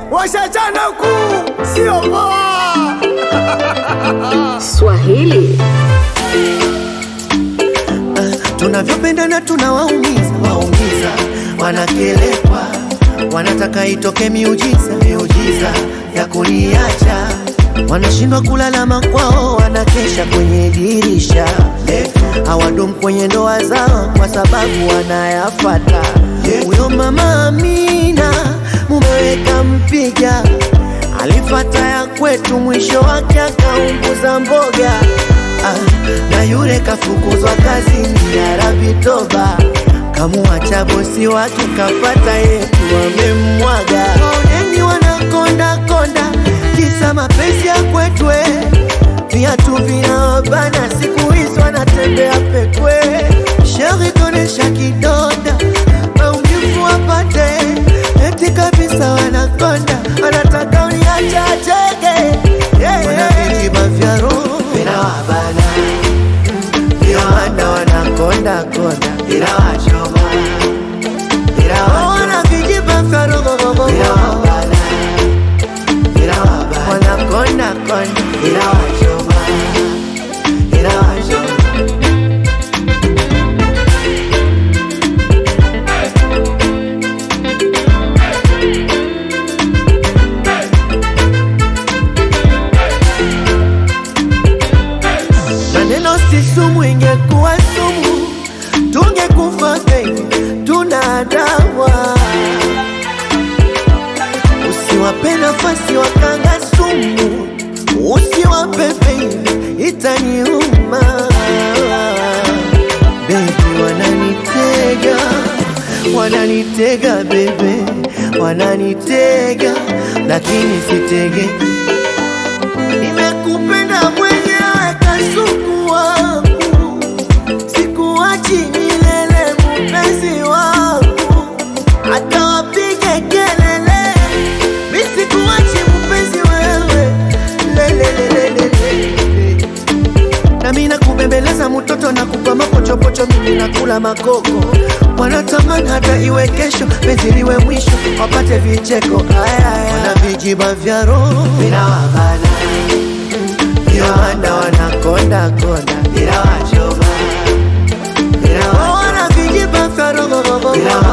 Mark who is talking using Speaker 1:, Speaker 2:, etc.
Speaker 1: washachana kuu, sio poa.
Speaker 2: Swahili
Speaker 3: tunavyopendana tunawaumiza waumiza, wanakelekwa, wanataka itoke miujiza miujiza ya kuniacha, wanashindwa kulala kwao, wanakesha kwenye dirisha, hawadumu kwenye ndoa zao kwa sababu wanayafata. Huyo mama Amina mumeweka mpiga, alifata ya kwetu, mwisho wake akaunguza mboga. Ah, na yule kafukuzwa kazini ya Rabi toba, kamuacha bosi wake kafata yetu wamemmwaga. Oneni wanakonda konda, kisa mapenzi ya kwetwe, viatu vinawabana, siku hizi wanatembea pekwe. Sheri tonesha kidonda, maumivu wapate, eti kabisa wanakonda, wanataka uniacha cheke yeah, yeah. Vijiba vya roho vinawabana, vinawanda wanakonda konda, vinawachoma, vinawachoma, vijiba vya roho vinawabana, vinawabana, wanakonda konda, vinawachoma, vinawachoma. Maneno si sumu, ingekuwa sumu tungekufa baby, tuna dawa. Usiwape nafasi wakanga sumu, usiwape baby, itaniuma baby, wananitega wananitega baby, wananitega lakini sitege Nimekupenda mwenyewe kasuku wangu, sikuachi milele mpenzi wangu, hata wapige kelele, mi sikuachi mpenzi wewe, lelelelelele. Na mi nakubembeleza mtoto na kupa mapochopocho, mimi nakula makoko, wanatamani hata iwe kesho, penzi liwe mwisho, wapate vicheko. Aya, wana vijiba vya roho vinawabana viwanda wanakonda konda, vinawachoma, wana vijiba vya roho